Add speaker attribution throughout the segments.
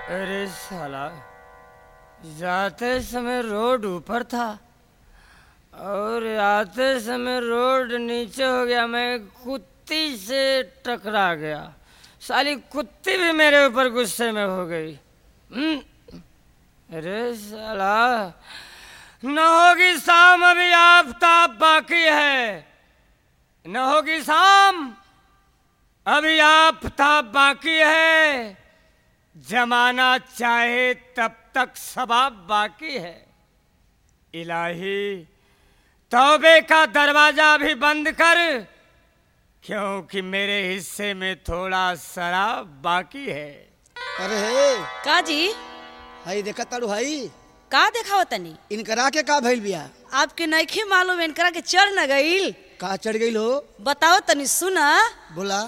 Speaker 1: अरे साला जाते समय रोड ऊपर था और आते समय रोड नीचे हो गया मैं कुत्ती से टकरा गया साली कुत्ती भी मेरे ऊपर गुस्से में हो गई हम्म, अरे साला न होगी शाम अभी आफताब बाकी है न होगी शाम अभी आफताब बाकी है जमाना चाहे तब तक सबाब बाकी है इलाही तौबे का दरवाजा भी बंद कर क्योंकि मेरे हिस्से में थोड़ा शराब बाकी है
Speaker 2: अरे हे
Speaker 3: का जी
Speaker 2: हई देखत ताड़ू हई
Speaker 3: का देखाव तनी
Speaker 2: इनकरा के का भइल बिया
Speaker 3: आपके नइखे मालूम इनकरा के चढ़ न गईल
Speaker 2: का चढ़ गईल हो
Speaker 3: बताओ तनी सुना
Speaker 2: बोला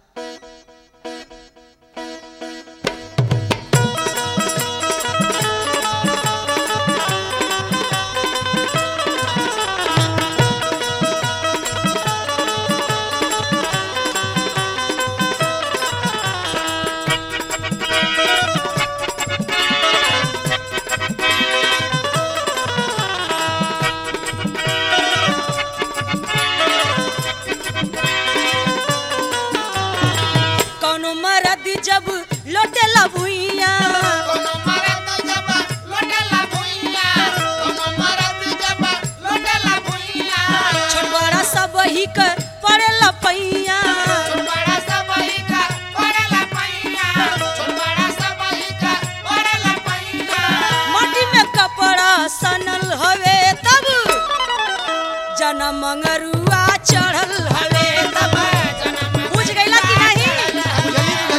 Speaker 3: कौनो मरद जब लोटे भुइया
Speaker 4: कोनो मरद जब लोटेला भुइया कोनो मरद जब लोटेला भुइया
Speaker 3: छोट बड़ा सब ही कर पड़ेला पैया
Speaker 4: छोटबड़ा सब ही का पड़ेला पैया छोटबड़ा सब ही का पड़ेला पैया
Speaker 3: माटी में कपड़ा सनल हवे तब जना मंगरुआ चढ़ल हवे तब बुझ गईला कि नहीं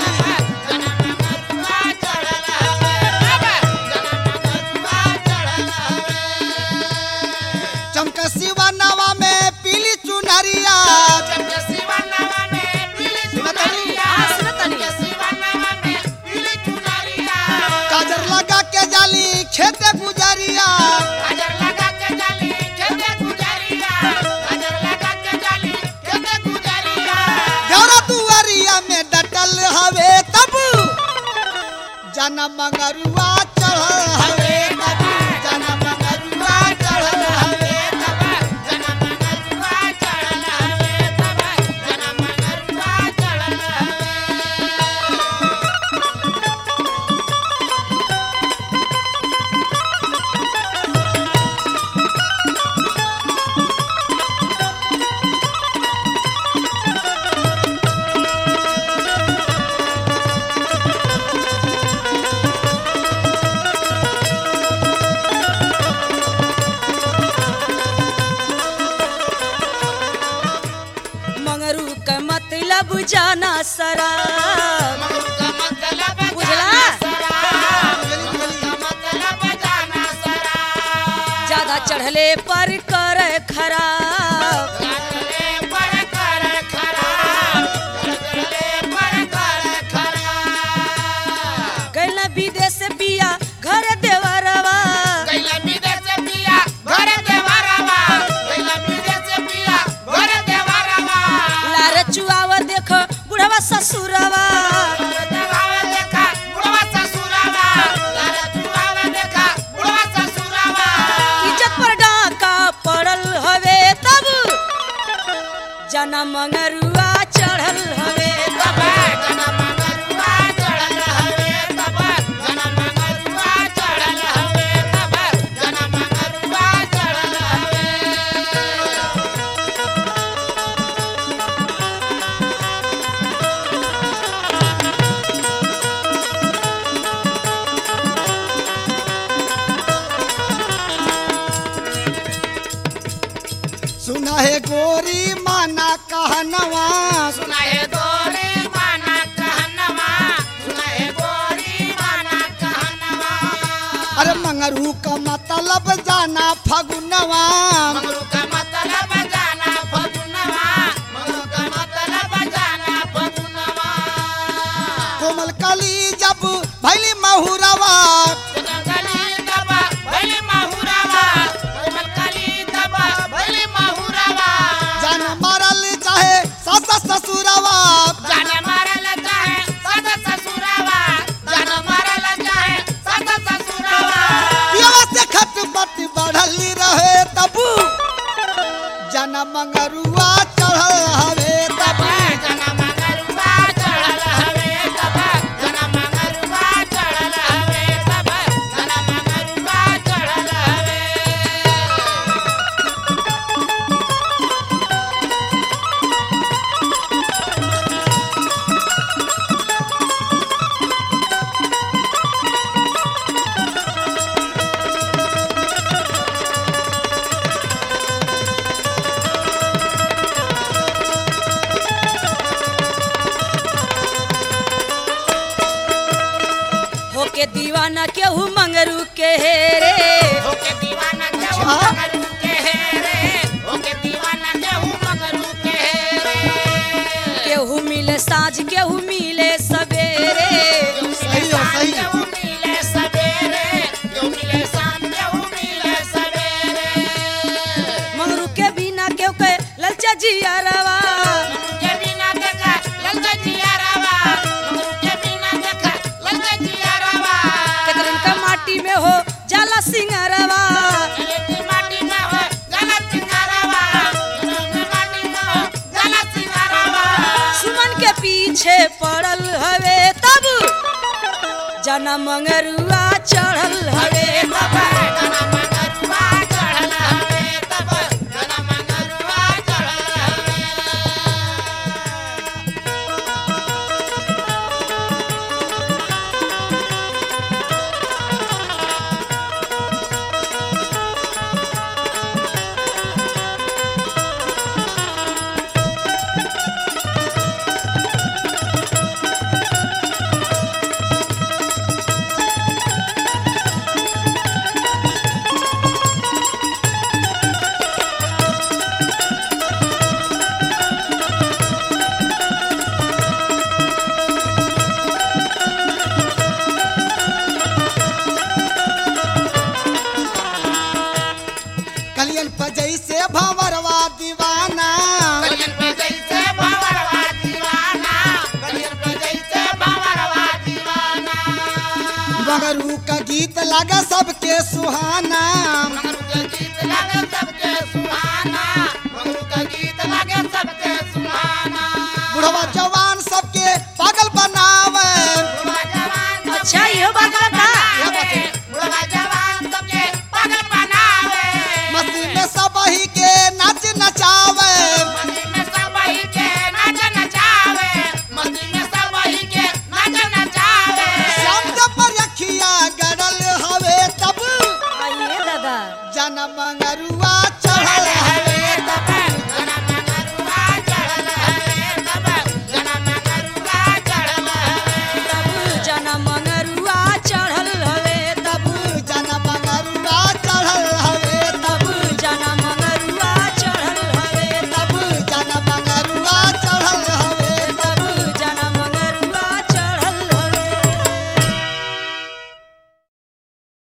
Speaker 2: चमक शिवा नवा में पीली चुनरिया
Speaker 3: हाँ, सुनो तनी
Speaker 2: काजर लगा के जाली खेते गुजरिया घरा दुआरिया में डटल हवे तब जाना मंगरुआ चढ़ल हवे तब जाना मंगरुआ चढ़ल हवे
Speaker 3: मंगरू का मतलब जाना सरा बुझला ज्यादा चढ़ले पर कर खराब कैला विदेश से पिया घर देवरवा लार चुआवर देख बुढ़वा ससुरवा इज्जत पर डाका पड़ल हवे तब जना मंगरुआ चढ़ल हवे तब
Speaker 2: सुना है गोरी माना कहनवा
Speaker 4: सुनाए गोरी माना कहनवा सुनाए गोरी माना कहनवा
Speaker 2: अरे मंगरू का मतलब जाना फगुनवा
Speaker 4: मंगरू का मतलब जाना फगुनवा मंगरू का मतलब जाना फगुनवा
Speaker 2: कोमल कली जब भैली महुरवा
Speaker 4: कोमलकली दबा भैली माहुरावा कोमलकली दबा भैली माहुरावा
Speaker 2: जान मारल चाहे सास ससुरवा
Speaker 4: जान मारल चाहे सदा ससुरावा जान मारल
Speaker 3: होके दीवाना केहू मंगरू के हेरे
Speaker 4: ओके दीवाना केहू मगरू के हेरे ओके दीवाना केहू मगरू के हेरे
Speaker 3: केहू मिले साँझ केहू मिले सवेरे
Speaker 2: सही है, सही है।
Speaker 4: केहू मिले सवेरे केहू मिले शाम केहू मिले सवेरे
Speaker 3: मंगरू के बिना केहू के ललचा जियरवा
Speaker 4: के बिना देखा ललका जिया रवा के बिना देखा ललका जिया रवा
Speaker 3: केतरन का माटी में हो जाला सिंगरवा
Speaker 4: एक माटी में हो गलत सिंगारवा माटी में हो गलत सिंगारवा
Speaker 3: सुमन के पीछे पड़ल हवे तब जना मंगरुआ चढ़ल हवे
Speaker 4: तब जना मंगरुआ चढ़ल हवे तब जना मंगरुआ चढ़ल हवे
Speaker 2: कलियन पर जैसे भंवरवा दीवाना
Speaker 4: गलियन पे जैसे बावरवा दीवाना गलियन पे जैसे बावरवा दीवाना
Speaker 2: बगरू का गीत लगा सबके सुहाना
Speaker 4: मंगरू के गीत लगे सबके सुहाना मंगरू के गीत लगे सबके सुहाना
Speaker 2: बुढ़वा जवान सबके पागल बनावे
Speaker 4: बुढ़वा जवान
Speaker 3: अच्छा इहो बात बता
Speaker 4: बुढ़वा जवान सबके पागल बनावे
Speaker 2: मस्ती में सब ही के नाच नचावे
Speaker 4: मस्ती में सब वही के नाच नचावे मस्ती में सब वही के नाच नचावे
Speaker 2: श्याम पर रखिया गड़ल हवे तब
Speaker 3: आइए दादा
Speaker 2: जन मंगरुआ चढ़ल